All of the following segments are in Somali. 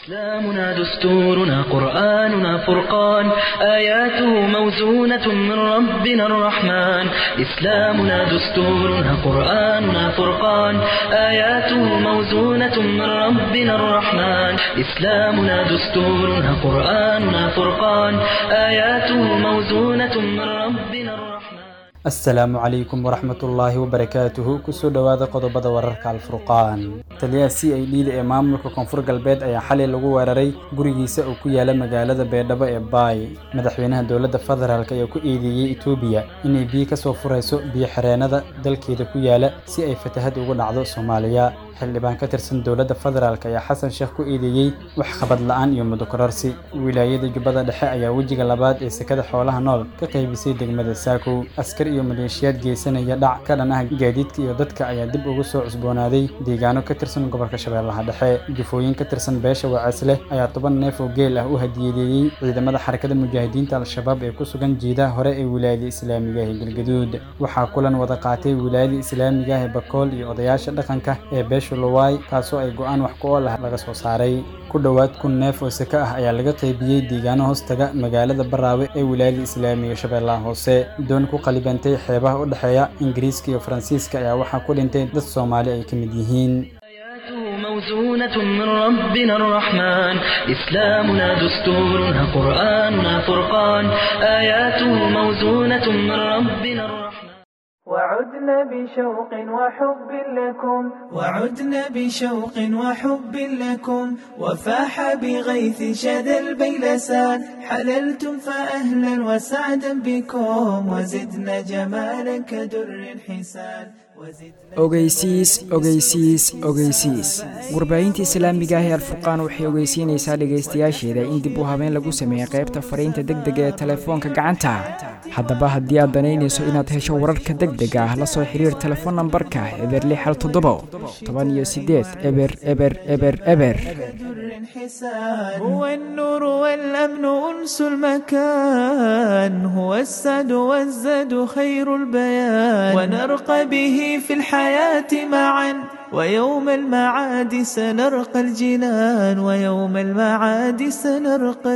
إسلامنا دستورنا قرآننا فرقان آياته موزونة من ربنا الرحمن إسلامنا دستورنا قرآننا فرقان آياته موزونة من ربنا الرحمن إسلامنا دستورنا قرآننا فرقان آياته موزونة من ربنا الرحمن asalaamu calaykum waraxmatullaahi wabarakaatuhu kusoo dhowaada qodobada wararka alfurqaan taliyaha c i d da ee maamulka koonfur galbeed ayaa xalay lagu weeraray gurigiisa oo ku yaala magaalada beedhabo ee baay madaxweynaha dowladda federaalk ayaa ku eedeeyey etoobiya inay biyo ka soo furayso biyo xireenada dalkeeda ku yaala si ay fatahad ugu dhacdo soomaaliya xildhibaan ka tirsan dowladda federaalk ayaa xasan sheekh ku eedeeyey wax qabad la-aan iyo mudokorarsi wilaayada jubbada dhexe ayaa wejiga labaad ee sekada xoolaha nool ka qaybisay degmada saakow askar iyo maleeshiyaad geysanaya dhac ka dhan ah gaadiidka iyo dadka ayaa dib ugu soo cusboonaaday deegaano ka tirsan gobolka shabeellaha dhexe jufooyin ka tirsan beesha wacasleh ayaa toban neef oo geel ah u hadiyadeeyey ciidamada xarakada mujaahidiinta al-shabaab ee ku sugan jiidaha hore ee wilaayada islaamiga ee galgaduud waxaa kulan wada qaatay wilaayada islaamiga ee bakool iyo odayaasha dhaqanka ee beesha luwaay kaasoo ay go-aan wax ku ool ah laga soo saaray ku dhowaad kun neef oo seke ah ayaa laga qaybiyey deegaano hoostaga magaalada baraawe ee wilaayada islaamiga shabeellaha hoose doon ku qalibantay xeebaha u dhexeeya ingiriiska iyo faransiiska ayaa waxaa ku dhintay dad soomaali ay ka mid yihiin آياته موزونة من ربنا الرحمن إسلامنا دستورنا قرآننا فرقان آياته موزونة من ربنا الرحمن وعدنا بشوق وحب لكم وعدنا بشوق وحب لكم وفاح بغيث شذا البيلسان حللتم فأهلا وسعدا بكم وزدنا جمالا كدر حسان ogeysiis ogeysiis ogeysiis warbaahinta islaamiga ah ee alfurqaan waxay ogeysiinaysaa dhegaystayaasheeda in dib u habeen lagu sameeyey qaybta fariinta deg dega ee telefoonka gacanta haddaba haddii aad danaynayso inaad hesho wararka deg dega ah la soo xiriir telefoon nambarka eber lix hal toddobo toban iyo sideed eber eber eber eber هو النور والأمن أنس المكان هو السعد والزاد خير البيان ونرقى به في الحياة معا ويوم المعاد سنرقى الجنان ويوم المعاد سنرقى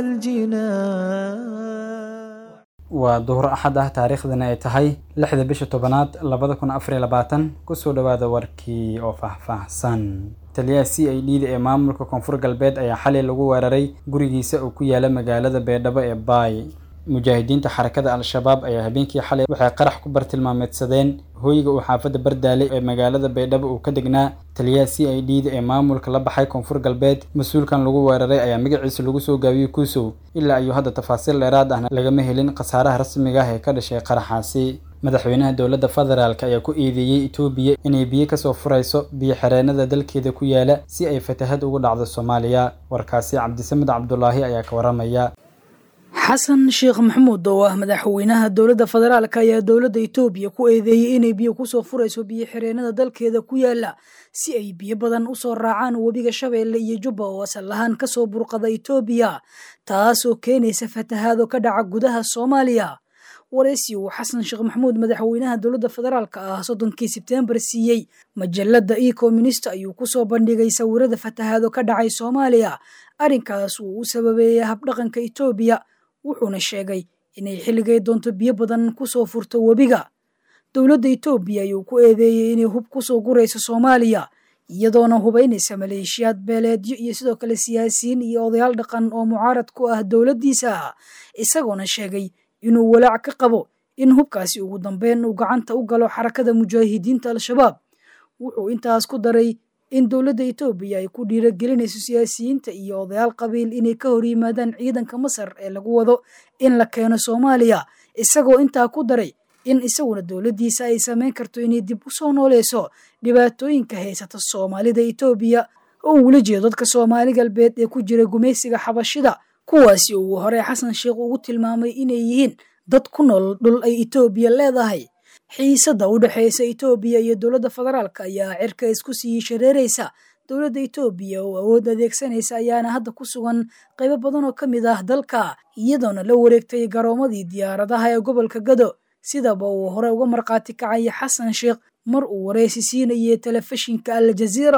الجنان waa duhur axad ah taariikhdana ay tahay lixda bisha tobanaad labada kun afariyo labaatan kusoo dhowaada warkii oo faahfaahsan taliyaha c i d da ee maamulka koonfur galbeed ayaa xalay lagu weeraray gurigiisa oo ku yaala magaalada beedhabo ee baay mujaahidiinta xarakada al-shabaab ayaa habeenkii xalay waxay qarax ku bartilmaameedsadeen hooyiga uu xaafadda bardaale ee magaalada baydhabo uu ka degnaa taliyaha c i d da ee maamulka la baxay koonfur galbeed mas-uulkan lagu weeraray ayaa magaciisa lagu soo gaabiyey kuusow ilaa ayuu hadda tafaasiil dheeraad ahna lagama helin khasaaraha rasmiga ah ee ka dhashay qaraxaasi madaxweynaha dowladda federaalk ayaa ku eedeeyey etoobiya inay biyo kasoo furayso biyo xireenada dalkeeda ku yaala si ay fatahad ugu dhacdo soomaaliya warkaasi cabdisamed cabdulaahi ayaa ka waramaya xasan sheekh maxamuud oo ah madaxweynaha dowladda federaalk ayaa dowladda etoobiya ku eedeeyey inay biyo kusoo furayso biyo xireenada dalkeeda ku yaala si ay biyo badan usoo raacaan webiga shabeelle iyo jubba oo asal ahaan kasoo burqada etoobiya taasoo keenaysa fatahaado ka dhaca gudaha soomaaliya waraysi uu xasan sheekh maxamuud madaxweynaha dowladda federaalk ah soddonkii sebtembar siiyey majalada ecominista ayuu kusoo bandhigay sawirada fatahaado ka dhacay soomaaliya arrinkaas uu u sababeeyey habdhaqanka etoobiya wuxuuna sheegay inay xilligay doonto biyo badan kusoo furto webiga dowladda etoobiya ayuu ku eedeeyey inay hub kusoo gurayso soomaaliya iyadoona hubaynaysa maleeshiyaad beeleedyo iyo sidoo kale siyaasiyiin iyo odayaal dhaqan oo mucaarad ku ah dowladdiisa isagoona sheegay inuu walaac ka qabo in hubkaasi ugu dambeyn uu gacanta u galo xarakada mujaahidiinta al-shabaab wuxuu intaas ku daray in dowladda etoobiya ay ku dhiiragelinayso siyaasiyiinta iyo odayaal qabiil inay ka hor yimaadaan ciidanka masar ee lagu wado in la keeno soomaaliya isagoo intaa ku daray in isaguna dowladdiisa ay samayn karto inay dib u soo nooleyso dhibaatooyinka haysata soomaalida etoobiya oo uula jeedo dadka soomaali galbeed ee ku jira gumaysiga xabashida kuwaasi uu hore xasan sheekh ugu tilmaamay inay yihiin dad ku nool dhul ay etoobiya leedahay xiisadda u dhexaysa etoobiya iyo dowladda federaalk ayaa cirka isku sii shareeraysa dowladda etoobiya oo awood adeegsanaysa ayaana hadda ku sugan qaybo badan oo ka mid ah dalka iyadoona la wareegtay garoomadii diyaaradaha ee gobolka gado sidaba uu hore uga markhaati kacaya xasan sheekh mar uu wareysi siinayay telefishinka al jaziira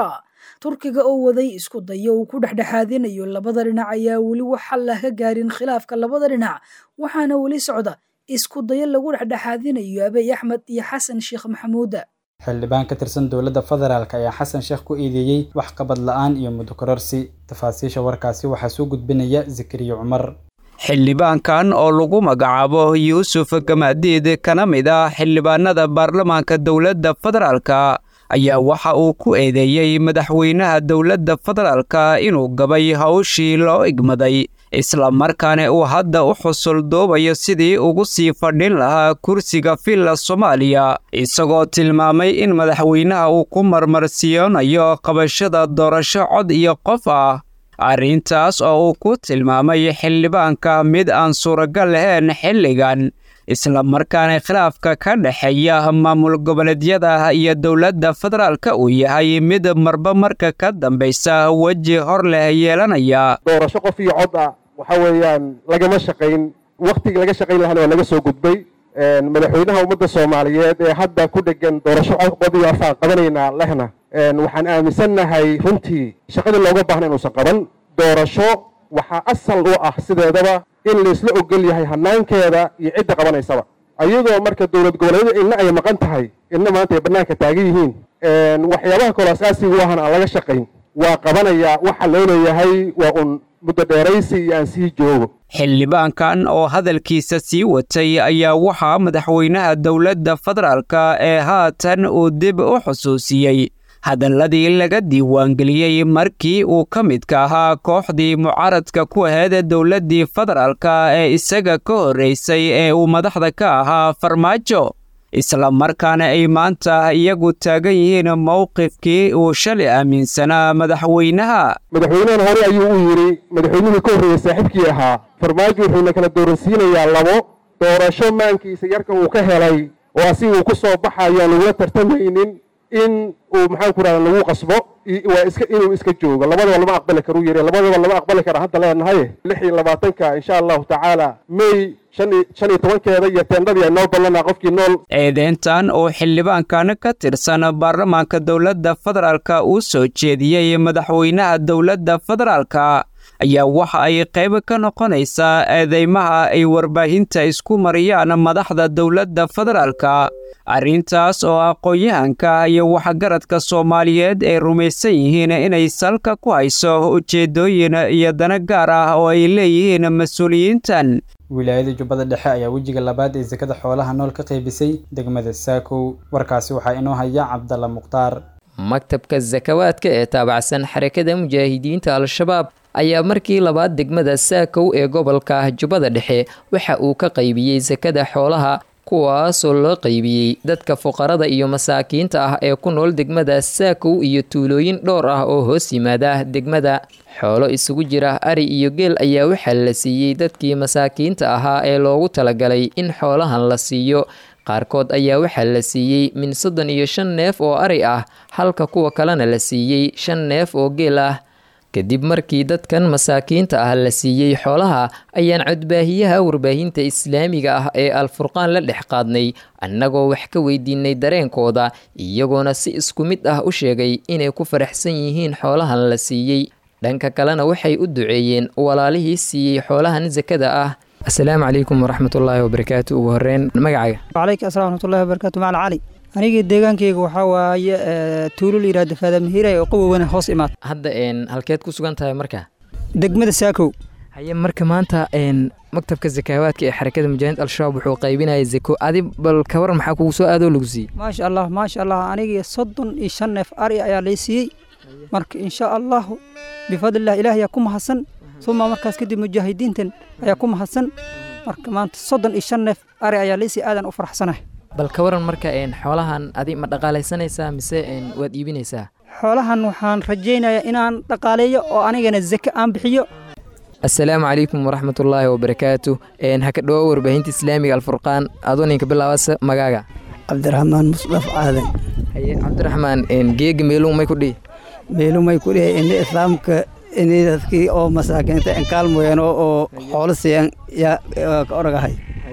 turkiga oo waday isku dayo uu ku dhexdhexaadinayo labada dhinac ayaa weli wax xal ah ka gaarin khilaafka labada dhinac waxaana weli socda isku dayo lagu dhexdhexaadinayo abiy axmed iyo xasan sheekh maxamuuda xildhibaan ka tirsan dowladda federaalk ayaa xasan sheekh ku eedeeyey wax qabad la-aan iyo muddo kororsi tafaasiisha warkaasi waxaa soo gudbinaya zakariya cumar xildhibaankan oo lagu magacaabo yuusuf gamaadiid kana mid ah xildhibaanada baarlamaanka dowladda federaalka ayaa waxa uu ku eedeeyey madaxweynaha dowladda federaalka inuu gabay hawshii loo igmaday isla markaana uu hadda u xusul doobayo sidii ugu sii fadhin lahaa kursiga villa soomaaliya isagoo tilmaamay in madaxweynaha uu ku marmarsiyoonayo qabashada doorasho cod iyo qof ah arrintaas oo uu ku tilmaamay xildhibaanka mid aan suuragal lahayn xilligan isla markaana khilaafka ka dhexeeya maamul goboleedyada iyo dowladda federaalka uu yahay mid marba marka ka dambaysa weji hor leh yeelanaya doorasho qof iyo cod ah waxa weeyaan lagama shaqayn wakhtigii laga shaqayn lahana waa laga soo gudbay madaxweynaha ummadda soomaaliyeed ee hadda ku dhegan doorasho cod iyo afaan qabanaynaa lehna waxaan aaminsannahay runtii shaqadii looga baahna inuusan qaban doorasho waxaa asal u ah sideedaba in laisla ogol yahay hanaankeeda iyo cidda qabanaysaba ayadoo marka dowlad goboleedyada inna ay maqan tahay inna maanta ay bannaanka taagan yihiin waxyaabaha kaloo asaasiga u ahan aan laga shaqayn waa qabanayaa waxa loo leeyahay waa un muddo dheeraysi iyo aan sii joogo xildhibaankan oo hadalkiisa sii watay ayaa waxaa madaxweynaha dowladda federaalka ee haatan uu dib u xusuusiyey hadalladii laga diiwaangeliyey markii uu ka midka ahaa kooxdii mucaaradka ku ahayd dowladdii federaalka ee isaga ka horraysay ee uu madaxda ka ahaa farmaajo isla markaana ay maanta iyagu taagan yihiin mowqifkii uu shalay aaminsanaa madaxweynaha madaxweynahan hore ayuu u yidhi madaxweynihii ka horreeyey saaxiibkii ahaa farmaajo wuxuuna kala dooransiinayaa labo doorasho maankiisa yarka uu ka helay oo asiga uu ku soo baxayo aan lagula tartamaynin in uu maxaan ku rahda lagu qasbo waa iska inuu iska joogo labadaba lama aqbali karu yiri labadaba lama aqbali kara hadda leenahay lix iyo labaatanka insha allahu tacaala may shan iyo tobankeeda iyo teendhadii ay noo ballanaa qofkii nool eedeyntan oo xildhibaankan ka tirsan baarlamaanka dowladda federaalka uu soo jeediyey madaxweynaha dowladda federaalka ayaa waxa ay qayb ka noqonaysaa eedeymaha ay warbaahinta isku mariyaan madaxda dowladda federaalka arrintaas oo aqoon-yahanka iyo waxgaradka soomaaliyeed ay rumaysan yihiin inay salka ku hayso ujeeddooyin iyo dana gaar ah oo ay leeyihiin mas-uuliyiintan wilaayada jubbada dhexe ayaa wejiga labaad ee sekada xoolaha nool ka qaybisay degmada saakow warkaasi waxaa inoo haya cabdalla mukhtaar maktabka sakawaadka ee taabacsan xarakada mujaahidiinta al-shabaab ayaa markii labaad degmada saakow ee gobolka jubbada dhexe waxa uu ka qaybiyey sakada xoolaha kuwaasoo loo qaybiyey dadka fuqarada iyo masaakiinta ah ee ku nool degmada saakow iyo tuulooyin dhowr ah oo hoos yimaada degmada xoolo isugu jira ari iyo geel ayaa waxaa la siiyey dadkii masaakiinta ahaa ee loogu talagalay in xoolahan la siiyo qaarkood ayaa waxaa la siiyey min soddon iyo shan neef oo ari ah halka kuwa kalena la siiyey shan neef oo geel ah kadib markii dadkan masaakiinta ah la siiyey xoolaha ayaan codbaahiyaha warbaahinta islaamiga ah ee alfurqaan la dhex qaadnay annagoo wax ka weydiinay dareenkooda iyagoona si isku mid ah u sheegay inay ku faraxsan yihiin xoolahan la siiyey dhanka kalena waxay u duceeyeen walaalihii siiyey xoolahan sakada ah asalaamu calaykum waraxmatullaahi wabarakaatu ugu horeyn magacaaga wacalayka asalaam waraxmatullahi wabarakaatu macala cali anigii deegaankayga waxaa waaye tuulo la yidhahda faadamhiiray oo qawowana hoos imaad hadda halkeed ku sugan tahay marka degmada saakow haye marka maanta maktabka sakaawaadka ee xarakada mujaahiid al-shabaab wuxuu qaybinaya zako adi bal kawaran maxaa kugu soo aadoo lagu siiyey maasha allah maasha allah anigii soddon iyo shan neef ari ayaa lay siiyey marka insha allahu bifadlillah ilaah ayaa ku mahadsan uma markaas kadib mujaahidiintan ayaa ku mahadsan marka maanta soddon iyo shan neef ari ayaa lay siiyey aadan u faraxsanahay bal ka waran marka xoolahan adi ma dhaqaalaysanaysaa mise waad iibinaysaa xoolahan waxaan rajaynayaa inaan dhaqaaleeyo oo anigana zake aan bixiyo asalaamu calaykum waraxmatullaahi wabarakaatu haka dhowo warbaahinta islaamiga alfurqaan adoo ninka bilaabasa magaaga cabdiraxmaan musdaf aadan haye cabdiraxmaan geega meeluu may ku dhihi meeluu may ku dhihi ini islaamka ini dadkii oo masaakiinta enkaalmoyeen oo xoolo siiyan yaa ka oragahay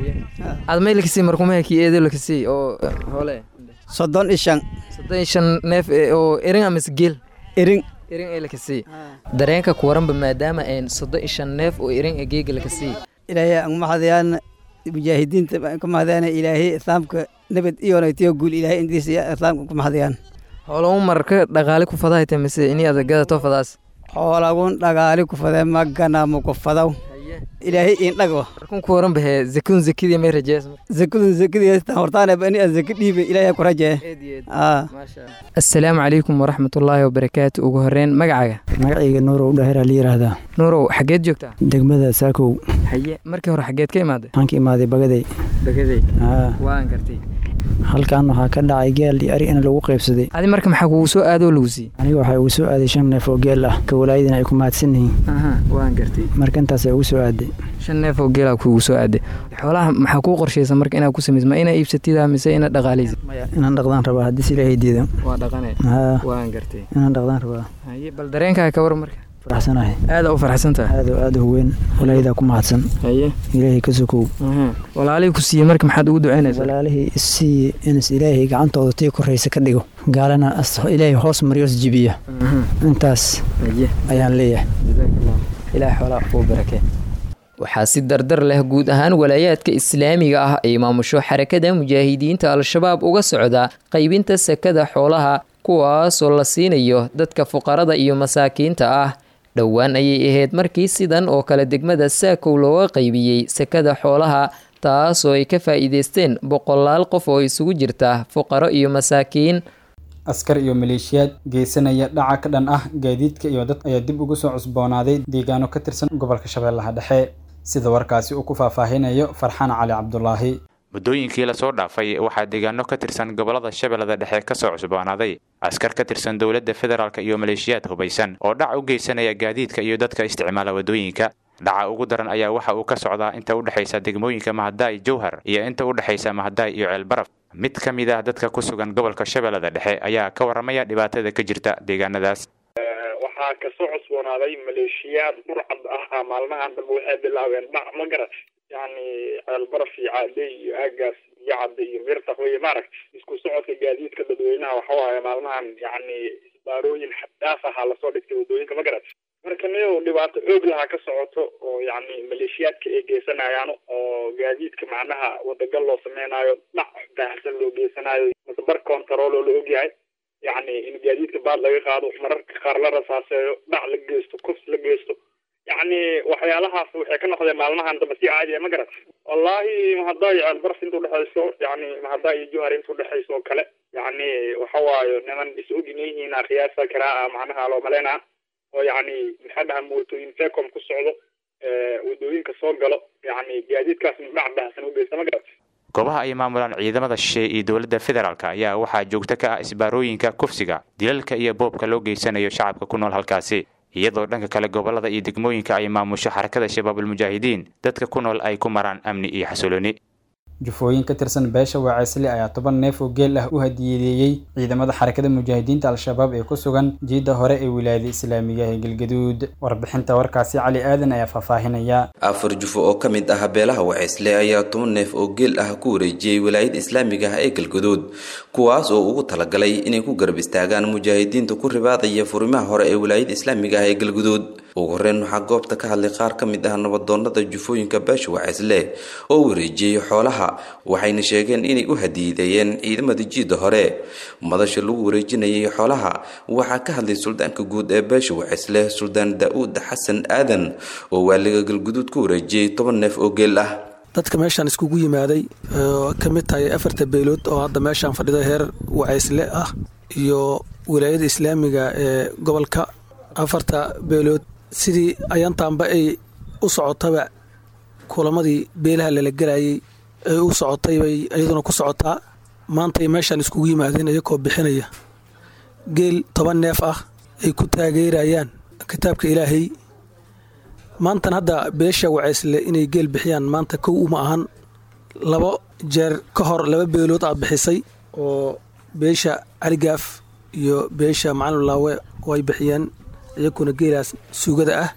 aad may lakasii markumaha kii eedo lakasii oo hoole soddon iyo shan soddon iyo shan neef oo erin amise geel erin irin ee lakasii dareenka kuwaranba maadaama een soddon iyo shan neef oo irin ee geega lakasii ilaahay aan mahadayaan mujaahidiinta baan ka mahadayaan ilaahay islaamka nabad iyo nagtiyo guul ilaahay intiisa iyo islaamka ku mahadayaan howlamu marka dhaqaale ku fadahayta mise ini adagadato fadaas xoolagun dhagaali ku fadee maganamu ku fadaw ilaahay indhago markun ku waran bahee zakadun zakadii may rajees zakadun zakadii hortaane bani aan zaka dhiibe ilaahay ku rajee assalaamu calaykum waraxmatullaahi wabarakaatu ugu horeyn magacaaga magacayga nuurow dhahir la yidhaahdaa nuurow xageed joogtaa degmada saakow haye markii hore xageed ka imaaday waxaan ka imaaday bagaday bagaday waan gartay halkan waxaa ka dhacay geel iyo ari in lagu qaybsaday adi marka maxaa kugu soo aadoo lagu siiyey aniga waxaa ugu soo aaday shan neef oo geel ah ka walaayadina ay ku mahadsan yihiin waan gartay marka intaasay ugu soo aaday shan neef oo geelaa kugu soo aaday xoolaha maxaa kuu qorshaysa marka inaad ku samaysa ma inaa iibsatida mise inaad dhaqaalaysid inaan dhaqdaan rabaa haddii ilaahay diida waa dhaqane waan gartay inaan dhaqdaan rabaa haye bal dareenkaaga ka war marka faraxsanahay aada u faraxsantahay aad aad u weyn walaayadaa ku mahadsan haye ilaahay ka sokow walaalihii ku siiyey marka maxaad ugu ducaynaysaa walaalihii isiiye inas ilaahay gacantooda tii koraysa ka dhigo gaalana ilaahay hoos mariyos jibiya intaas ayaan leeyahay ilaahay xoolaa kuu barakee waxaa si dardar leh guud ahaan walaayaadka islaamiga ah ay maamusho xarakada mujaahidiinta al-shabaab uga socda qaybinta sakada xoolaha kuwaasoo la siinayo dadka fuqarada iyo masaakiinta ah dhowaan ayay ahayd markii sidan oo kale degmada saakow looga qaybiyey sakada xoolaha taasoo ay ka faa'iideysteen boqolaal qof oo isugu jirta fuqaro iyo masaakiin askar iyo maleeshiyaad geysanaya dhaca ka dhan ah gaadiidka iyo dad ayaa dib ugu soo cusboonaaday deegaano ka tirsan gobolka shabeellaha dhexe sida warkaasi uu ku faahfaahinayo farxaan cali cabdulaahi muddooyinkii lasoo dhaafay waxaa deegaano ka tirsan gobolada shabeellada dhexe kasoo cusboonaaday askar ka tirsan dowladda federaalk iyo maleeshiyaad hubaysan oo dhac u geysanaya gaadiidka iyo dadka isticmaala waddooyinka dhaca ugu daran ayaa waxa uu ka socdaa inta u dhexaysa degmooyinka mahadaay jowhar iyo inta u dhexaysa mahadaay iyo ceelbaraf mid ka mid ah dadka ku sugan gobolka shabeellada dhexe ayaa ka warramaya dhibaatada ka jirta deegaanadaas waxaa kasoo cusboonaaday maleeshiyaad burcad ah maalmahan dambe waxay bilaabeen dhac ma garat yani ceelbaraf iyo caadey iyo aagaas iyo cadde iyo mirtaq wey maaragt isku socodka gaadiidka dadweynaha waxawaaye maalmahan yani isbaarooyin xaddaaf ahaa lasoo dhigtay waddooyinka ma garat marka niyow dhibaato oog lahaa ka socoto oo yani maleeshiyaadka ay geysanayaan oo gaadiidka macnaha wadagal loo sameynaayo dhac baahsan loo geysanayo masbar control oo la ogyahay yani in gaadiidka baad laga qaado mararka qaar la rasaaseeyo dhac la geysto kufs la geysto yani waxyaalahaas waxay ka noqdeen maalmahan dambe si caadiya ma garat wallahi mahadaay ceelbaraf inta udhexayso yani mahadaay iyo johar inta udhexayso oo kale yani waxa waayo niman is ogyihiin qiyaasa karaa macnaha loo maleynaa oo yani maxaa dhaha mootooyin fecom ku socdo wadooyinka soo galo yani gaadiidkaas dhac baahsan u geysta ma garat goobaha ay maamulaan ciidamada shisheeye iyo dowladda federaalk ayaa waxaa joogto ka ah isbaarooyinka kufsiga dilalka iyo boobka loo geysanayo shacabka ku nool halkaasi iyadoo dhanka kale gobolada iyo degmooyinka ay maamusho xarakada shabaabulmujaahidiin dadka ku nool ay ku maraan amni iyo xasilooni jufooyin ka tirsan beesha waaceysle ayaa toban neef oo geel ah u hadiyeedeeyey ciidamada xarakada mujaahidiinta al-shabaab ee ku sugan jiidda hore ee wilaayada islaamiga ee galgaduud warbixinta warkaasi cali aadan ayaa faahfaahinaya afar jufo oo ka mid ah beelaha waceysle ayaa toban neef oo geel ah ku wareejiyey wilaayada islaamiga ah ee galgaduud kuwaas oo ugu talagalay inay ku garab istaagaan mujaahidiinta ku ribaadaya furimaha hore ee wilaayada islaamiga ah ee galgaduud ugu horeyn waxaa goobta ka hadlay qaar ka mid ah nabadoonada jufooyinka beesha waceysle oo wareejiyey xoolaha waxayna sheegeen inay u hadiideeyeen ciidamada jiidda hore madasha lagu wareejinayay xoolaha waxaa ka hadlay suldaanka guud ee beesha waceysle suldaan daa-uud xasan aadan oo waaliga galguduud ku wareejiyey toban neef oo geel ah dadka meeshaan iskugu yimaaday oo ka mid tahay afarta beelood oo hadda meeshaan fadhida heer waceysle ah iyo wilaayada islaamiga ee gobolka afarta beelood sidii ayantaanba ay u socotaba kulamadii beelaha lala gelayay ay u socotay bay iyaduna ku socotaa maantay meeshaan iskugu yimaadeen iyakoo bixinaya geel toban neef ah ay ku taageerayaan kitaabka ilaahay maantan hadda beesha waceysle inay geel bixiyaan maanta kow uma ahan labo jeer ka hor laba beelood ah bixisay oo beesha caligaaf iyo beesha macalinlaawe oo ay bixiyeen iyakuna geelaas suugada ah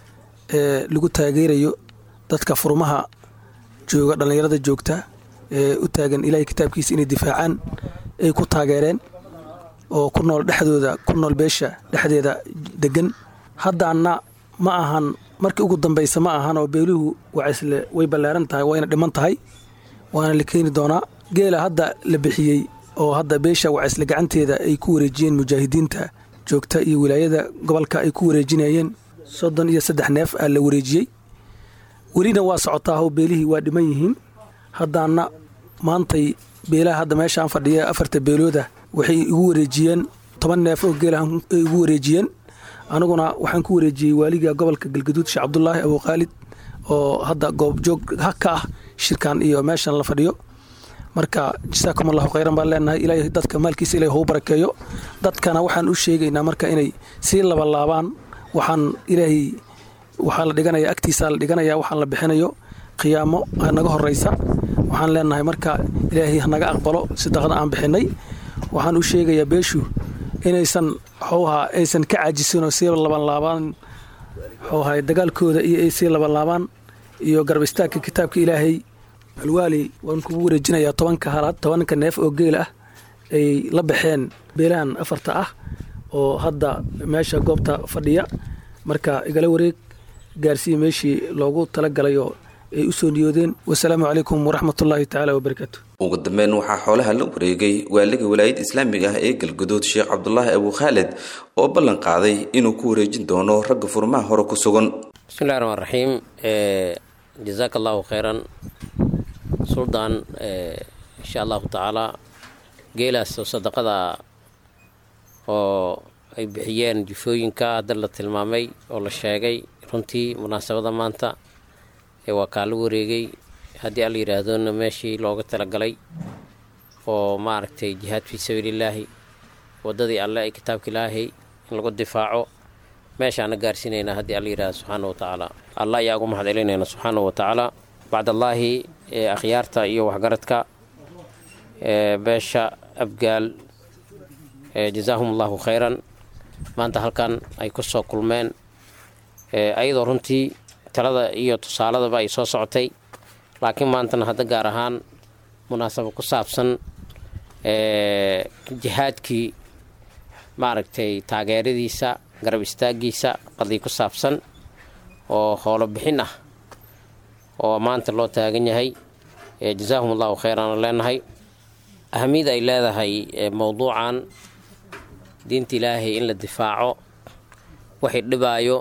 ee lagu taageerayo dadka furmaha jooga dhallinyarada joogta ee u taagan ilaahay kitaabkiisa inay difaacaan ay ku taageereen oo ku nool dhexdooda ku nool beesha dhexdeeda degan haddaana ma ahan markii ugu dambaysa ma ahan oo beeluhu wacaysle way ballaaran tahay wayna dhiman tahay waana la keeni doonaa geela hadda la bixiyey oo hadda beesha wacaysle gacanteeda ay ku wareejiyeen mujaahidiinta joogta iyo wilaayada gobolka ay ku wareejinayeen soddon iyo saddex neef aa la wareejiyey welina waa socotaa oo beelihii waa dhiman yihiin haddaana maantay beelaha hadda meeshaan fadhiya afarta beelooda waxay igu wareejiyeen toban neef oo geelahan ay igu wareejiyeen aniguna waxaan ku wareejiyey waaliga gobolka galgaduud sheekh cabdulaahi abuukhaalid oo hadda goobjoog ka ah shirkan iyo meeshan la fadhiyo marka jasaakum allahu khayran baan leenahay ilaahay dadka maalkiisa ilahay hou barakeeyo dadkana waxaan u sheegaynaa marka inay sii labalaabaan waxaan ilaahay waxaa la dhiganaya agtiisaa la dhiganaya waxaan la bixinayo qiyaamo naga horeysa waxaan leenahay marka ilaahay hanaga aqbalo sadaqada aan bixinay waxaan u sheegayaa beeshu inaysan xowha aysan ka caajisin oo sii labanlaabaan xowha dagaalkooda iyo ay sii labanlaabaan iyo garab istaagka kitaabka ilaahay alwaali waan kugu wareejinayaa tobanka halaad tobanka neef oo geel ah ay la baxeen beelahan afarta ah oo hadda meesha goobta fadhiya marka igala wareeg gaarsiiya meeshii loogu talagalay oo ay u soo niyoodeen wasalaamu calaykum waraxmatullaahi tacaala wabarakaatu ugu dambeyn waxaa xoolaha la wareegay waaliga walaayadda islaamiga ah ee galguduud sheekh cabdulaahi abuukhaalid oo ballan qaaday inuu ku wareejin doono ragga furmaha hore ku sugan bismillahi raxmaan raxiim jazaaka allahu khayran suldaan insha allahu tacaala geelaas oo sadaqada oo ay bixiyeen jufooyinka hadda la tilmaamay oo la sheegay runtii munaasabada maanta ee waa kaa la wareegay haddii alla yidhaahdona meeshii looga talagalay oo maaragtay jihaad fii sabiilillaahi waddadii alle ee kitaabka ilaahay in lagu difaaco meeshaana gaarsiinaynaa haddii alla yidhahdo subxaana wa tacaala alla ayaa ugu mahad celinayna subxaana wa tacaala bacdallaahi ee akhyaarta iyo waxgaradka ee beesha abgaal jazaahum allahu khayran maanta halkan ay ku soo kulmeen ayadoo runtii talada iyo tusaaladaba ay soo socotay laakiin maantana hadda gaar ahaan munaasabo ku saabsan jihaadkii maaragtay taageeradiisa garab istaagiisa qadii ku saabsan oo howlo bixin ah oo maanta loo taagan yahay jazaahum allahu khayran leenahay ahamiyada ay leedahay mowduucan diinta ilaahay in la difaaco waxay dhibaayo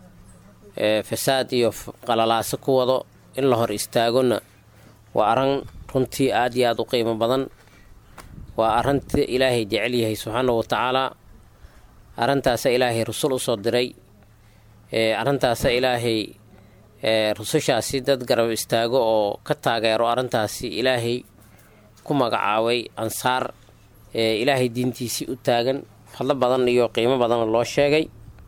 fasaad iyo qalalaaso ku wado in la hor istaagona waa arran runtii aad iyo aada u qiimo badan waa arrinta ilaahay jecel yahay subxaana wa tacaalaa arrintaasa ilaahay rusul usoo diray arrintaasa ilaahay rusushaasi dad garab istaago oo ka taageero arrintaasi ilaahay ku magacaabay ansaar ilaahay diintiisii u taagan fadlo badan iyo qiimo badanna loo sheegay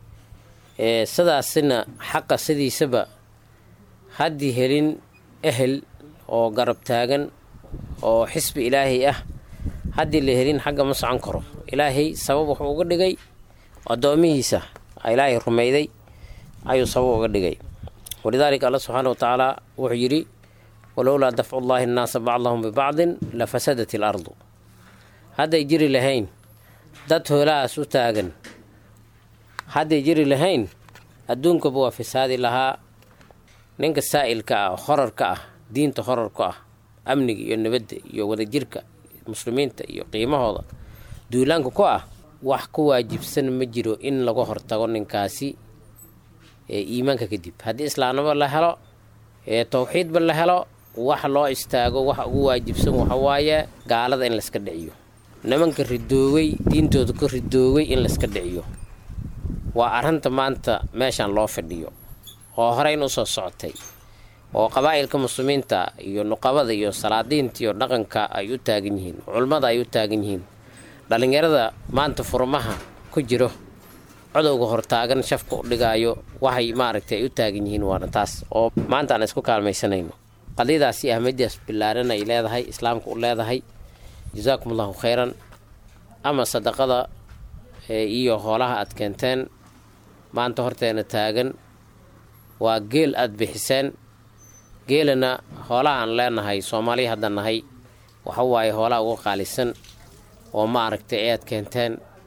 sidaasina xaqa sidiisaba haddii helin ehel oo garab taagan oo xisbi ilaahay ah haddii la helin xagga ma socon karo ilaahay sabab wuxuu uga dhigay addoomihiisa ilaahay rumayday ayuu sabab uga dhigay walidaalika alla subxaana wa tacaala wuxuu yidhi walowlaa dafcu llaahi annaasa bacdahum bibacdin la fasadat il ardu hadday jiri lahayn dad hoolahaas u taagan hadday jiri lahayn adduunkaba waa fasaadi lahaa ninka saa'ilka ah horarka ah diinta horarka ah amniga iyo nabadda iyo wadajirka muslimiinta iyo qiimahooda duulaanka ku ah wax ku waajibsan ma jiro in laga hortago ninkaasi ee iimaanka kadib haddii islaamnimo la helo ee towxiidba la helo wax loo istaago waxa ugu waajibsan waxawaaye gaalada in layska dhiciyo nimanka ridoowey diintooda ka ridoowey in layska dhiciyo waa arrinta maanta meeshan loo fadhiyo oo horeyn usoo socotay oo qabaa'ilka muslimiinta iyo nuqabada iyo salaadiinta iyo dhaqanka ay u taagan yihiin culummada ay u taagan yihiin dhallinyarada maanta furmaha ku jiro codowga hortaagan shafka u dhigaayo waxay maaragtay ay u taagan yihiin waana taas oo maanta aan isku kaalmaysanayno qadiyadaasi ahmadidaas billaaran ay leedahay islaamka u leedahay jasaakum allahu khayran ama sadaqada iyo hoolaha aad keenteen maanta horteena taagan waa geel aada bixiseen geelana hoolaha aan leenahay soomaaliya hadda nahay waxa waaye hoolaha uga qaalisan oo maaragtay ayaad keenteen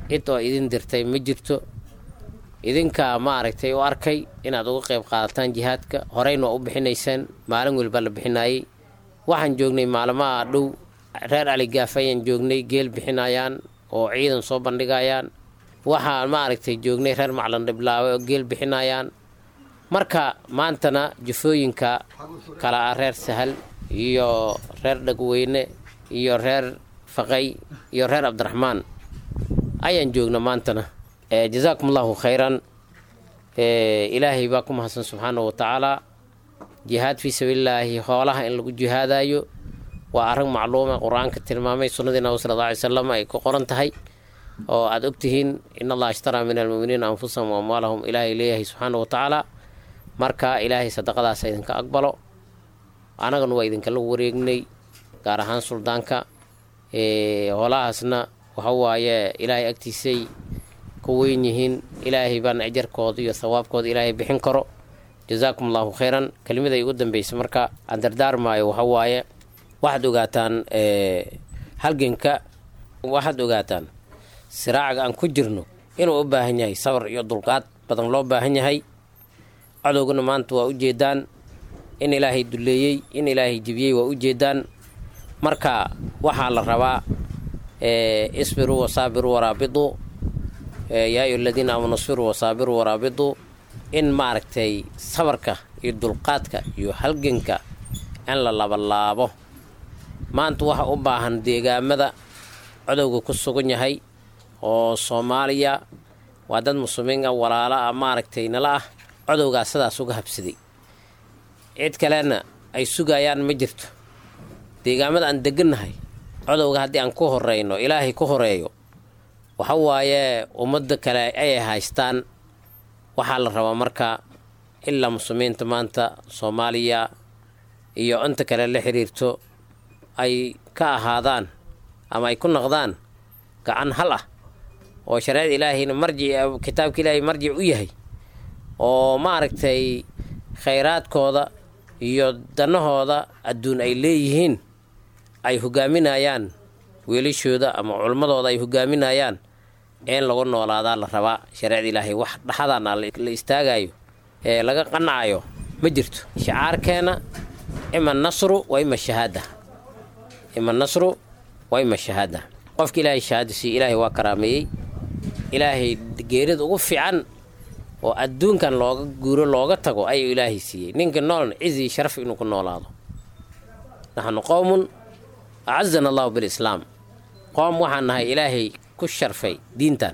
cid oo idin dirtay ma jirto idinkaa maaragtay u arkay inaad uga qayb qaadataan jihaadka horeyna waa u bixinaysaan maalin weliba la bixinayay waxaan joognay maalmaha dhow reer aligaaf ayaan joognay geel bixinayaan oo ciidan soo bandhigayaan waxaan maaragtay joognay reer maclan dhiblaawe oo geel bixinayaan marka maantana jufooyinka kale ah reer sahal iyo reer dhagweyne iyo reer faqay iyo reer cabdiraxmaan ayaan joogna maantana jazaakum allahu khayran ilaahay baa ku mahadsan subxaanahu wa tacaala jihaad fii sabiilillaahi hoolaha in lagu jihaadayo waa arrin macluuma qur-aanka tilmaamay sunnadii nabi sala alla alay salam ay ku qoran tahay oo aada ogtihiin in allaha ishtaraa min almu'miniina anfusahum wa amwaalahum ilaahay leeyahay subxaanahu wa tacaala marka ilaahay sadaqadaas idinka aqbalo annagana waa idinkala wareegnay gaar ahaan suldaanka hoolahaasna waxa waaye ilaahay agtiisay ku weyn yihiin ilaahay baana ajarkooda iyo thawaabkooda ilaahay bixin karo jazaakum allahu khayran kelimada igu dambeysa marka aan dardaarmaayo waxa waaye waxaad ogaataan halganka waxaad ogaataan siraacaga aan ku jirno inuu u baahan yahay sabar iyo dulqaad badan loo baahan yahay cadowgana maanta waa ujeedaan in ilaahay duleeyey in ilaahay jibiyey waa ujeedaan marka waxaa la rabaa isbiruu wasaabiruu waraabidu yaa ayu aladiina aamanu isbiruu wasaabiruu waraabidu in maaragtay sabarka iyo dulqaadka iyo halganka in la labalaabo maanta waxa u baahan deegaamada codowga ku sugan yahay oo soomaaliya waa dad muslimiin ah walaala ah maaragtay nala ah codowgaa sidaas uga habsaday cid kalena ay sugayaan ma jirto deegaamada aan degannahay codowga haddii aan ku horeyno ilaahay ku horeeyo waxa waaye ummadda kale ayay haystaan waxaa la rabaa marka ilaa muslimiinta maanta soomaaliya iyo inta kale la xiriirto ay ka ahaadaan ama ay ku noqdaan gacan hal ah oo shareecada ilaahayna marjic kitaabka ilaahay marjic u yahay oo maaragtay khayraadkooda iyo danahooda adduun ay leeyihiin ay hogaaminayaan weelashooda ama culmadooda ay hogaaminayaan in lagu noolaadaa la rabaa shareecada ilaahay wax dhaxadana la istaagayo ee laga qanacayo ma jirto shicaarkeena ima nasru wa ima shahaada ima nasru wa ima shahaada qofka ilaahay shahaada siiye ilaahay waa karaameeyey ilaahay geerida ugu fiican oo adduunkan looga guuro looga tago ayuu ilaahay siiyey ninka noolna cizi sharaf inuu ku noolaado naxnu qowmun acazana allahu bilislaam qoom waxaan nahay ilaahay ku sharfay diintan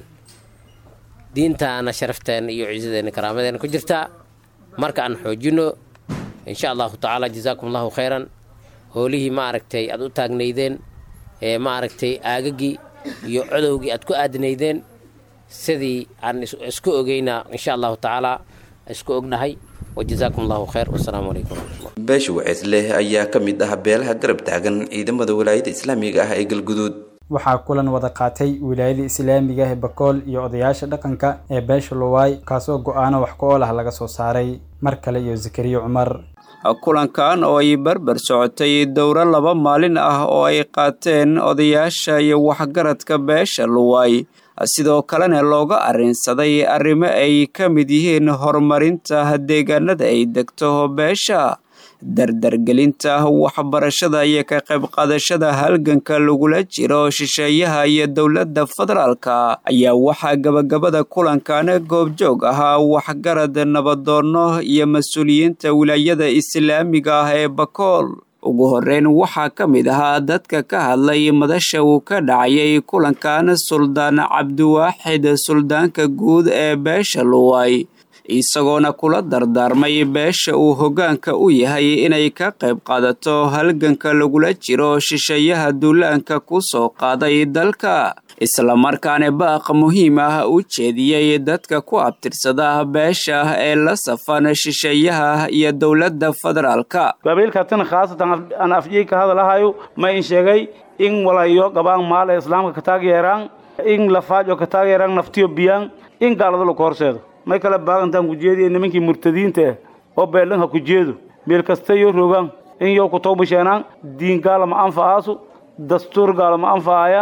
diintaana sharafteena iyo ciisadeena karaamadeena ku jirtaa marka aan xoojino insha allahu tacaala jazaakum allahu khayran hoolihii maaragtay aad u taagnaydeen ee maaragtay aagagii iyo codowgii aad ku aadinaydeen sidii aan isku ogeynaa insha allahu tacaala isku ognahay wajazaakum allahu khayr wasalaamu calaykum waraxmatullah beesha waceesleh ayaa ka mid ah beelaha garab taagan ciidamada walaayada islaamiga ah ee galguduud waxaa kulan wada qaatay wilaayada islaamiga ee bakool iyo odayaasha dhaqanka ee beesha luwaay kaasoo go-aano wax ku ool ah laga soo saaray mar kale iyo zakariya cumar kulankan oo ay barbar socotay dowro laba maalin ah oo ay qaateen odayaasha iyo waxgaradka beesha luwaay sidoo kalena looga arrinsaday arrimo ay ka mid yihiin horumarinta deegaanada ay degto beesha dardargelinta waxbarashada iyo ka qayb qaadashada halganka lagula jiro shisheeyaha iyo dowladda federaalka ayaa waxaa gabagabada kulankan goobjoog ahaa waxgarad nabadoonno iyo mas-uuliyiinta wilaayada islaamiga ah ee bakool ugu horreyn waxaa ka mid ahaa dadka ka hadlay madasha uu ka dhacayay kulankan suldaan cabdiwaaxid suldaanka guud ee beesha luway isagoona kula dardaarmay beesha uu hoggaanka u yahay inay ka qayb qaadato halganka lagula jiro shisheeyaha duulaanka ku soo qaaday dalka islamarkaana baaq muhiim ah u jeediyey dadka ku abtirsada beesha ee la safan shisheeyaha iyo dowladda federaalka qabiilkaasina khaasatan aan afjii ka hadalahayo ma in sheegay in walayo qabaan maal ee islaamka ka taageeraan in lafaajo ka taageeraan naftiyo biyaan in gaalada laku horseedo may kala baagantaan kujeediya nimankii murtadiinta ah oo beelanha ku jeedo meel kasta yo rogaan in yow ku tawbasheenaan diin gaala ma anfacaasu dastuur gaala ma anfacayaan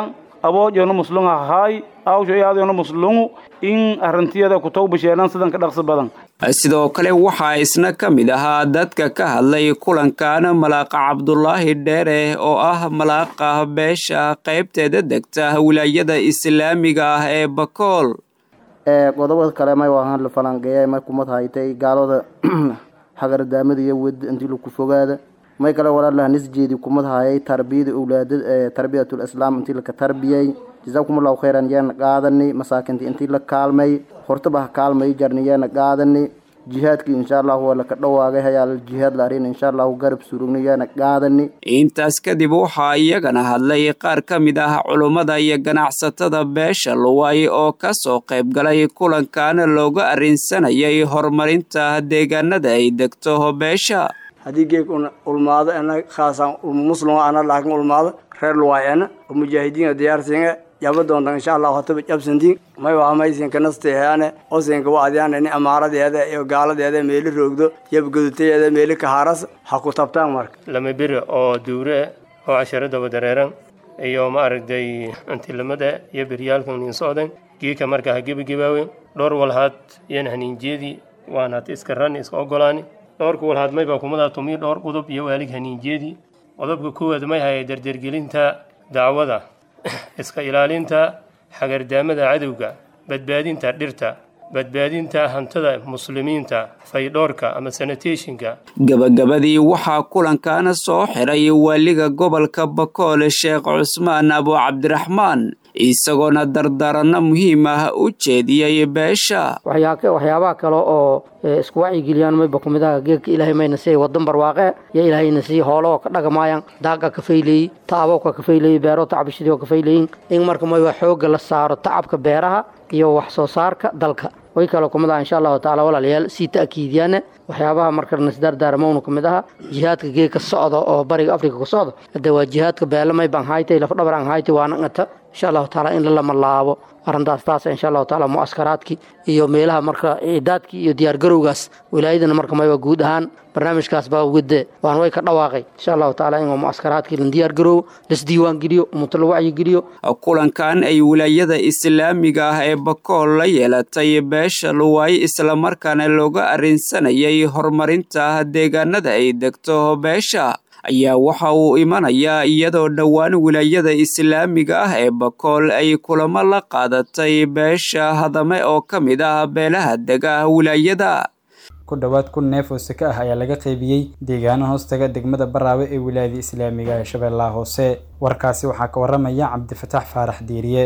aboojona muslunga hahaay awsho iyaadona muslungu in arintiyada kutawbasheenan sidan ka dhaqsi badan sidoo kale waxaa isna ka mid ahaa dadka ka hadlay kulankan malaaqa cabdulaahi dheere oo ah malaaqa beesha qaybteeda degta wilaayada islaamiga ah ee bakool qodobada kale may waahaan la falanqeeya may kumad haytay gaalada hagardaamada iyo wed intii laku fogaada may kale walaalaha nisjeedi kumad hayay tarbiyada owlaada tarbiyatul islaam intii laka tarbiyay jazaakum allahu khayran yeena qaadani masaakinta intii la kaalmay hortaba ha kaalmay jarni yeena qaadani jihaadkii insha allahu waa laka dhawaagay hayaal jihaad la arin insha allahu garab surugni yeena qaadani intaas kadib waxaa iyagana hadlay qaar ka mid ah culummada iyo ganacsatada beesha luway oo ka soo qayb galay kulankan looga arrinsanayay horumarinta deegaanada ay degto beesha haddii geeg ulmaado ena khaasaan muslim ana laakiin ulmaado reer luwaay ena oo mujaahidiinka diyaarsinga yaba doontan insha allahu hataba jabsantiin may waa maysinka nasteehaane osinka wacdiyaana ni amaaradeeda iyo gaaladeeda meeli roogdo yabgaduteeda meeli kahaaras ha ku tabtaan marka lama beri oo duure oo casharadaba dareeran iyo ma aragtay antilamada iyo beryaalkan nin socdan geeka marka ha gebagabaawe dhowr walhaad yan haniinjeedii waanaad iska ran iska ogolaani dhowrka walhaad mayba kumada tumi dhowr qodob iyo waalig haniinjeedii qodobka koowaad may haya dardergelinta dacwada iska ilaalinta xagardaamada cadowga badbaadinta dhirta badbaadinta hantida muslimiinta faydhoorka ama sanitationka gabagabadii waxaa kulankaana soo xiray waaliga gobolka bakool sheekh cusmaan abu cabdiraxmaan isagoona dardaaranno muhiim ah u jeediyey beesha waxyaabaha kale oo isku wacyigeliyaan mayba kumid ah geedka ilaahay mayna siiyay wadan barwaaqe yo ilaahayna siiyey hoolahoo ka dhagamaayaan daaqa ka fayleeyey ta'abowka ka fayleeyey beero tacbishadii oo ka fayleeyin in marka mayba xoogga la saaro tacabka beeraha iyo wax soo saarka dalka way kale kumid ah insha allahu tacaala walaalayaal sii ta'kiidiyaane waxyaabaha marka nasdaardaarmowna ka mid aha jihaadka geedka socda oo bariga afrika ku socda hadde waa jihaadka beelamay baan haytay lafdhabar aan haytay waana ngata insha allahu tacaala in lalama laabo arrintaas taas insha allahu tacaala mu'askaraadkii iyo meelaha marka ciidaadkii iyo diyaargarowgaas wilaayadana marka mayba guud ahaan barnaamijkaas baa wade waan way ka dhawaaqay insha allahu tacaala in mu'askaraadkii la diyaargaroowo lasdiiwaan geliyo ummato la wacyigeliyo kulankan ay wilaayada islaamiga ah ee bakool la yeelatay beesha luwaay islamarkaana looga arrinsanayay horumarinta deegaanada ay degto beesha ayaa waxa uu imanayaa iyadoo dhowaan wilaayada islaamiga ah ee bakool ay kulamo la qaadatay beesha hadame oo ka mid ah beelaha dega wilaayada ku dhowaad kun neef oo seke ah ayaa laga qaybiyey deegaano hoostaga degmada baraawe ee wilaayada islaamiga ee shabeellaha hoose warkaasi waxaa ka waramaya cabdifataax faarax diiriye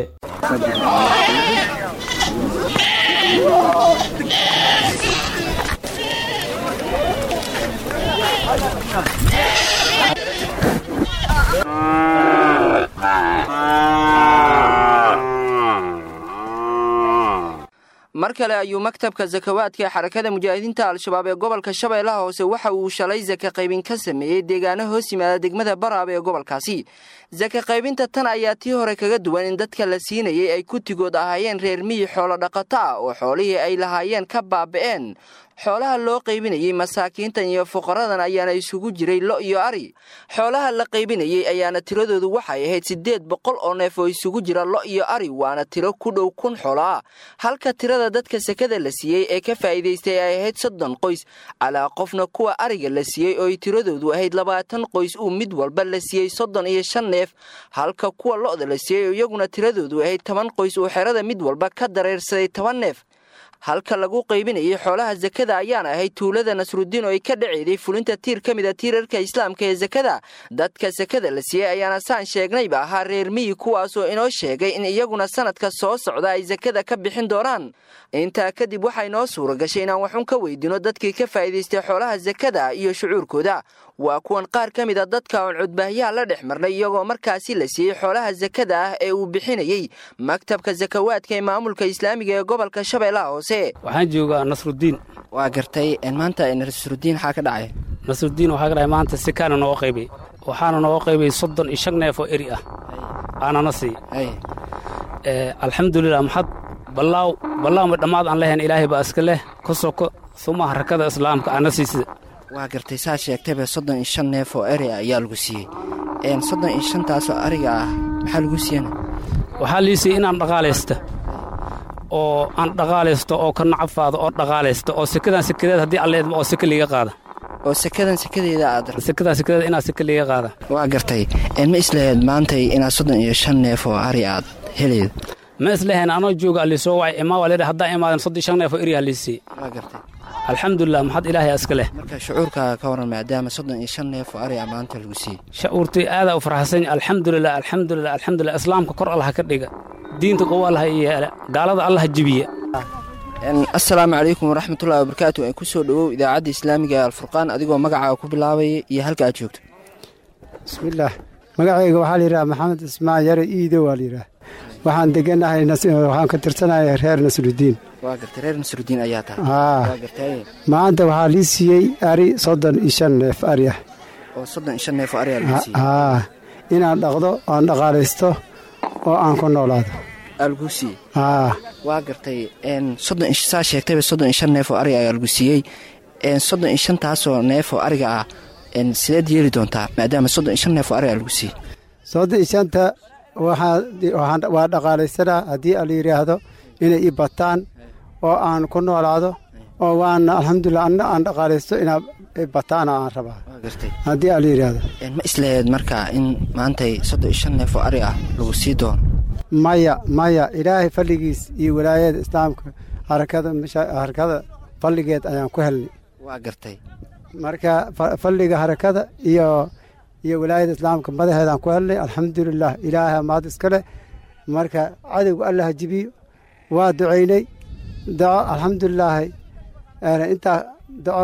mar kale ayuu maktabka sakawaadka ee xarakada mujaahidiinta al-shabaab ee gobolka shabeellaha hoose waxa uu shalay saka qaybin ka sameeyey deegaano hoos yimaada degmada baraab ee gobolkaasi saka qaybinta tan ayaa tii hore kaga duwan in dadka la siinayay ay kutigood ahaayeen reer miyi xoolo dhaqato ah oo xoolihii ay lahaayeen ka baaba'een xoolaha loo qaybinayey masaakiintan iyo fuqaradan ayaana isugu jiray lo iyo ari xoolaha la qaybinayey ayaana tiradoodu waxay ahayd siddeed boqol oo neef oo isugu jira lo iyo ari waana tiro ku dhow kun xoolo ah halka tirada dadka sekada la siiyey ee ka faa'iidaystay ay ahayd soddon qoys calaa qofna kuwa ariga la siiyey oo ay tiradoodu ahayd labaatan qoys uu mid walba la siiyey soddon iyo shan neef halka kuwa lo'da la siiyey oo iyaguna tiradoodu ahayd toban qoys uu xerada mid walba ka dareersaday toban neef halka lagu qaybinayay xoolaha sakada ayaana ahayd tuulada nasrudiin oo ay ka dhaceeday fulinta tiir ka mid a tiirarka islaamka ee sakada dadka sakada la siiyey ayaana saan sheegnayba ahaa reer miyi kuwaasoo inoo sheegay in iyaguna sanadka soo socda ay sakada ka bixin doonaan intaa kadib waxaa inoo suura gashay inaan waxun ka weydino dadkii ka faa'iidaystay xoolaha sakada iyo shucuurkooda waa kuwan qaar ka mid a dadka oon cudbaahyaha la dhex marnay iyagoo markaasi la siiyey xoolaha sakada ah ee uu bixinayey maktabka sakawaadka ee maamulka islaamiga ee gobolka shabeellaha hoose waxaan joogaa nasrudiin waa gartay maanta nasrudiin waxaa ka dhacay nasrudiin waxaa ka dhacay maanta sikaana nooga qaybay waxaana nooga qaybay soddon iyo shan neef oo eri ah aanana sii alxamdulilah maxad ballaaw ballaawma dhammaad aan lehayn ilaahay baa iska leh ka soko suma harakada islaamka ana siisida waa gartay saa sheegtayba soddon iyo shan neef oo eri ah ayaa lagu siiyey soddon iyo shantaasoo ariga ah maxaa lagu siiyana waxaa liisiyey inaan dhaqaalaysta oo aan dhaqaalaysto oo ka nacafaado oo dhaqaalaysto oo sekadan sekadeed haddii alla idmo oo seka liiga qaada oo sekadan sekadeeda aad sekadan sekadeed inaad seka liiga qaada waa gartay ma islahayd maantay inaad soddon iyo shan neef oo ari aad heleyd ma islahayn anoo jooga allisoo wacay imaa waa leedahay haddaan imaadan soddon shan neef oo eriyaa liisiyey waa gartay alxamdulilah maxad ilaahay iska leh marka shucuurkaaga ka waran maadaama soddon iyo shan neef oo ari a maanta lagu siiyey shucuurtay aadaa u farxsan alxamdulilah alxamdulilah alxamdulilah islaamka kor allaha ka dhiga diinta qowo allaha yeela gaalada allaha jibiya assalaamu calaykum waraxmatullahi wabarakaatu ku soo dhowow idaacadda islaamiga alfurqaan adigoo magacaaga ku bilaabaya iyo halka aad joogto bismillaah magacayga waxaa layidhaha maxamed ismaan yare iido waa layidhaah waxaan deganahay waxaan ka tirsanahay reer nasrudiin waa gartay reer nasrudiin ayaa tahay haa waa gartay maanta waxaa lii siiyey ari soddon iyo shan neef ari ah oo soddon iyo shan neef oo ari aa lagu siiyey haa inaan dhaqdo aan dhaqaalaysto oo aan ku noolaado aa lagu siiyey haa waa gartay soddon saa sheegtayba soddon iyo shan neef oo ari ayaa lagu siiyey soddon iyo shantaasoo neef oo ariga ah sideed yeeli doontaa maadaama soddon iyo shan neef oo ari aa lagu siiyey soddon iyo shanta waa dhaqaalaysanaa haddii ala yidhaahdo inay i bataan oo aan ku noolaado oo waana alxamdulilah anna aan dhaqaalaysto inaa bataana aan rabaa haddii ala yidhaahdo ma islaheed markaa in maantay soddon iyo shan neef oo ari ah lagu sii doono maya maya ilaahay falligiis iyo walaayada islaamka harakada harakada falligeed ayaan ku helnay waa gartay marka falliga harakada iyo iyo walaayada islaamka madaxeedaan ku helnay alxamdulilah ilaahay maad iska leh marka cadowga allaha jibiyo waa ducaynay daco alxamdulilaahi intaa daco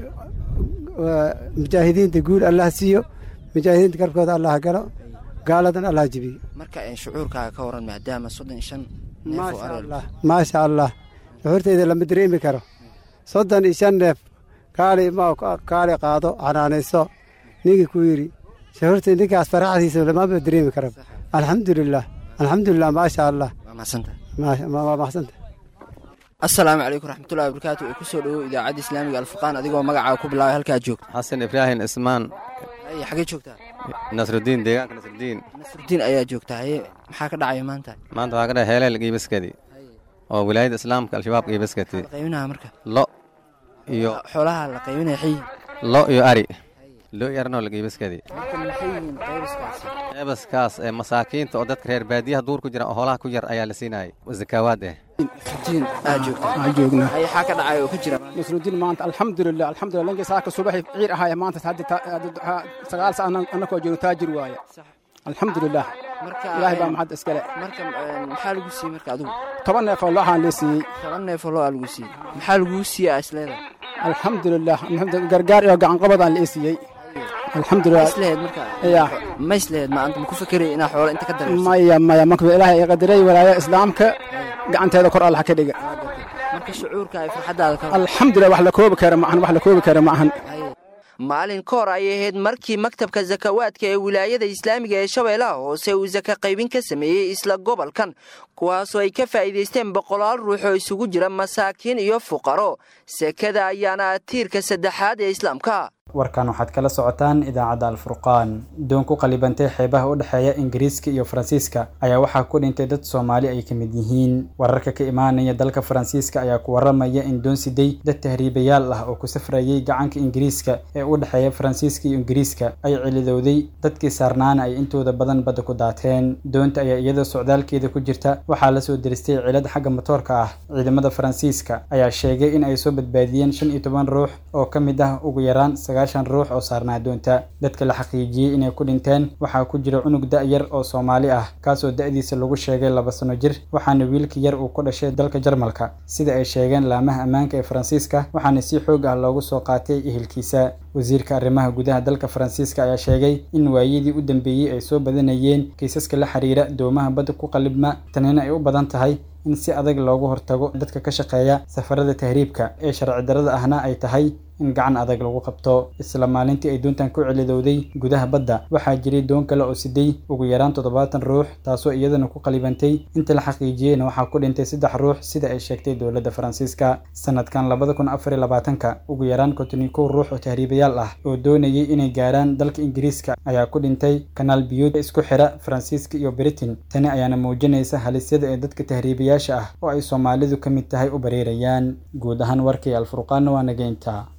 mujaahidiinta guul allah siiyo mujaahidiinta garkooda allah galo gaaladan allah jibiyo marka shucuurkaaga ka waran maadaama soddon iyo shan maasha allah maasha allah shucuurtayda lama dareemi karo soddon iyo shan neef kaali ma kaali qaado xanaanayso ninkii ku yidhi shucuurtay ninkaas faraxdiisa lamama dareemi karo alxamdulilah alxamdulilah maasha allah waa mahadsanta waa mahadsanta assalaamu calaykum raxmatullahi wabarakaatu ee ku soo dhowow idaacadda islaamiga alfurqaan adigoo magacaaga ku bilaabay halkaad joogto xasan ibraahim ismaan haye xagee joogtaa nasrudiin deegaanka nasrudiin nasrudiin ayaa joogtaa haye maxaa ka dhacaya maanta maanta waxaa ka dhahay heeleel giibaskadi oo wilaayada islaamka al-shabaab giibaskati qaybinaha marka lo iyo xoolaha la qaybinaya xayi lo iyo ari lo iyo arnoo la giibaskadi marka maxay yihiin qaybaskaasi qeybaskaas ee masaakiinta oo dadka reer baadiyaha duur ku jira oo hoolaha ku yar ayaa la siinayay zakaawaad eh nasrudiin aad joogtaa aan joognaa haye xaa ka dhacaya oo ka jira nasrudiin maanta alxamdulilah alxamdulilah lankii saaka subaxi ciir ahaaya maanta sagaal sa annakoo joogno taajir waaye alxamdulilah ilaahay baa maxad iskale marka maxaa lagu siiyey marka adigu toban neef oo looxaan lee siiyey toban neef oo loo lagu siiyey maxaa laguu siiyey isleeda alxamdulilah gargaar iyo gacanqabadaan lee siiyey alxamdulilah islehed marka ya ma islehed maanta ma ku fekeray inaa xoolo inta ka dareerso maya maya marka ilaahay ay qadaray walaaya islaamka gacanteeda kor allah ka dhiga marka shucuurka ay farxaddaada ka alxamdulilah wax la koobi kara maahan wax la koobi kara maahan maalin ka hor ayay ahayd markii maktabka sakawaadka ee wilaayada islaamiga ee shabeellaha hoose uu saka qaybin ka sameeyey isla gobolkan kuwaasoo ay ka faa'iidaysteen boqolaal ruux oo isugu jira masaakiin iyo fuqaro sekada ayaana tiirka saddexaad ee islaamka warkan waxaad kala socotaan idaacadda alfurqaan doon ku qalibantay xeebaha u dhexeeya ingiriiska iyo faransiiska ayaa waxaa ku dhintay dad soomaali ay ka mid yihiin wararka ka imaanaya dalka faransiiska ayaa ku waramaya in doon siday dad tahriibayaal ah oo ku safrayay gacanka ingiriiska ee u dhexeeya faransiiska iyo ingiriiska ay cilidowday dadkii saarnaana ay intooda badan badda ku daateen doonta ayaa iyadoo socdaalkeeda ku jirta waxaa lasoo diristay cilad xagga matoorka ah ciidamada faransiiska ayaa sheegay in ay soo badbaadiyeen shan iyo toban ruux oo ka mid ah ugu yaraan sagaashan ruux oo saarnaa doonta dadka la xaqiijiyey inay ku dhinteen waxaa ku jira cunug da-yar oo soomaali ah kaasoo da-diisa lagu sheegay laba sano jir waxaana wiilka yar uu ku dhashay dalka jarmalka sida ay sheegeen laamaha ammaanka ee faransiiska waxaana si xoog ah loogu soo qaatay ehelkiisa wasiirka arrimaha gudaha dalka faransiiska ayaa sheegay in waayadii u dambeeyey ay soo badanayeen kiisaska la xiriira doomaha badda ku qalibma tanina ay u badan tahay in si adag loogu hortago dadka ka shaqeeya safarada tahriibka ee sharci darrada ahna ay tahay in gacan adag lagu qabto isla maalintii ay doontan ku celidowday gudaha badda waxaa jiray doon kale oo siday ugu yaraan toddobaatan ruux taasoo iyadana ku qalibantay inta la xaqiijiyeyna waxaa ku dhintay saddex ruux sida ay sheegtay dowladda faransiiska sanadkan labada kun afar iyo labaatanka ugu yaraan konton iyo kow ruux oo tahriibayaal ah oo doonayay inay gaaraan dalka ingiriiska ayaa ku dhintay kanaal biyuud isku xira faransiiska iyo britain tani ayaana muujinaysa halisyada ee dadka tahriibayaasha ah oo ay soomaalidu ka mid tahay u bareerayaan guud ahaan warkii alfurqaanna waa nageynta